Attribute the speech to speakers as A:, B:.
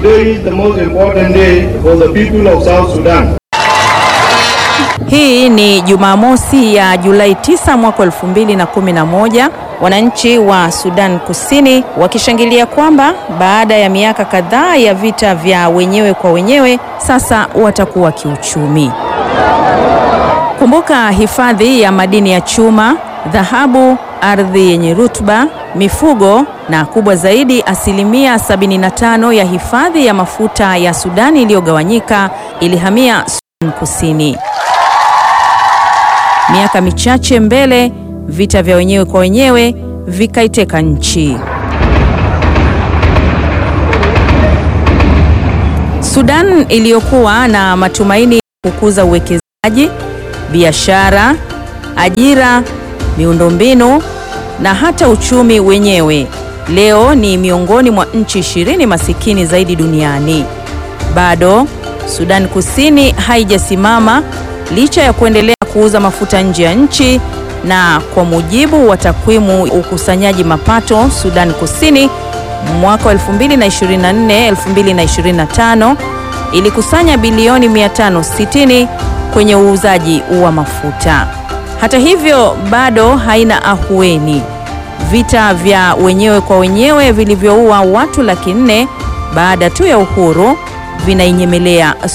A: Today is the most important day for the people of South Sudan.
B: Hii ni Jumamosi ya Julai 9 mwaka 2011, wananchi wa Sudan Kusini wakishangilia kwamba baada ya miaka kadhaa ya vita vya wenyewe kwa wenyewe sasa watakuwa kiuchumi. Kumbuka hifadhi ya madini ya chuma, dhahabu, ardhi yenye rutuba, mifugo na kubwa zaidi, asilimia 75 ya hifadhi ya mafuta ya Sudani iliyogawanyika ilihamia Sudan Kusini. Miaka michache mbele, vita vya wenyewe kwa wenyewe vikaiteka nchi. Sudan iliyokuwa na matumaini ya kukuza uwekezaji, biashara, ajira, miundombinu na hata uchumi wenyewe, leo ni miongoni mwa nchi ishirini masikini zaidi duniani. Bado Sudan Kusini haijasimama licha ya kuendelea kuuza mafuta nje ya nchi na kwa mujibu wa takwimu ukusanyaji mapato Sudan Kusini mwaka wa 2024 2025 ilikusanya bilioni 560 kwenye uuzaji wa mafuta. Hata hivyo, bado haina ahueni. Vita vya wenyewe kwa wenyewe vilivyoua watu laki nne baada tu ya uhuru vinainyemelea